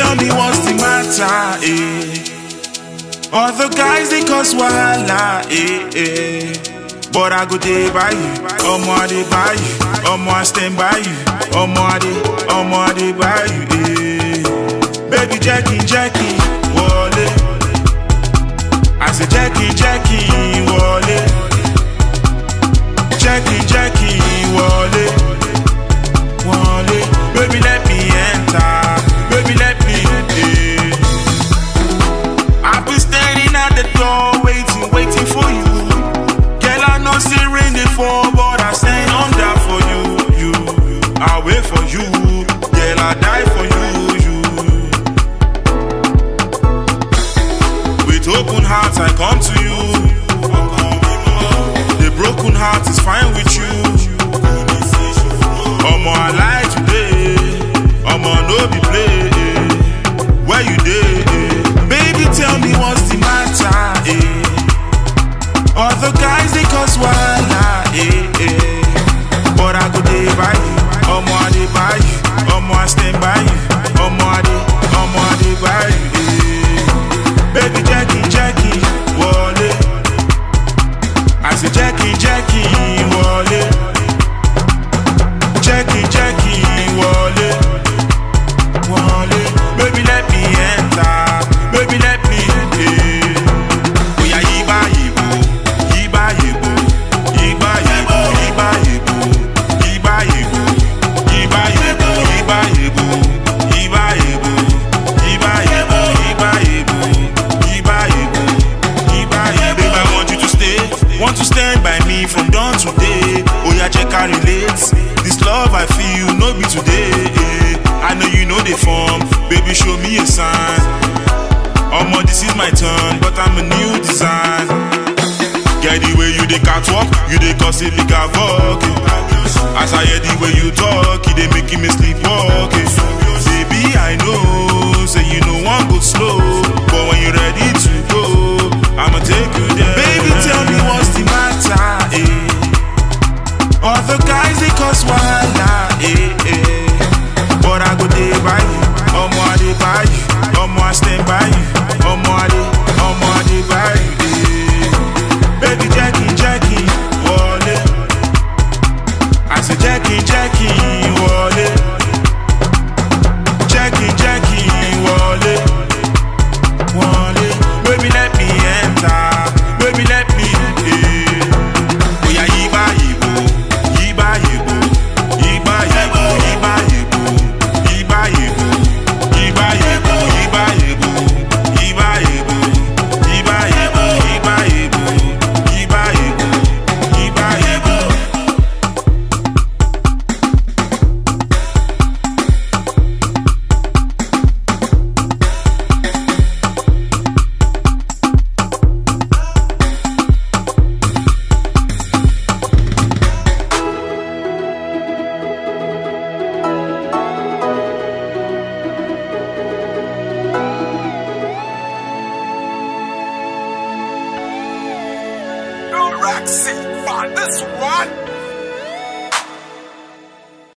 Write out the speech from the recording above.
tell me what's the matter, eh? Other guys they cause wahala, eh, eh. But I go day by you, omo I dey by you, omo I stand by you, omo I dey, omo I dey by you, eh. Baby Jackie, Jackie, wale. I say Jackie, Jackie, wale. Jackie, Jackie, wale, wale. Baby let me enter, baby let me in. I've been standing at the door, waiting, waiting for you. Girl, I know say rain dey fall, but I stand under for you. You, I wait for you. Girl, I die for you. You. With open hearts, I come to you. The broken heart is fine with you. Omo, I lie today. Omo, no be play. Where you dey? Baby, tell me what's the matter, eh? Other guys they cause wahala, eh, eh. But I go day by you, omo I dey by you, omo I stand by you, omo I dey, omo I dey by you, eh. Baby Jackie, Jackie, wale. I say Jackie, Jackie, wale. Jackie, Jackie, wale, wale. Baby let me enter, baby let me in. Oya yiba yibo, yiba yibo, yiba yibo, yiba yibo, yiba yibo, yiba yibo, yiba yibo, yiba yibo, yiba yibo, yiba yibo, yiba yibo, yiba yibo. Babe, I want you to stay, want to stand by me from dawn to day. Oya check I relate, this love I feel no be today. eh. I know you know the form, baby show me a sign. Omo, this is my turn, but I'm a new design. Get the way you dey catwalk, you dey cause it like havoc. eh. As I hear the way you talk, it dey making me sleepwalk. eh. Baby, I know, say you know one go slow, but when you ready to go, I'ma take you there. Baby, tell me what's the matter, eh? Other guys they cause why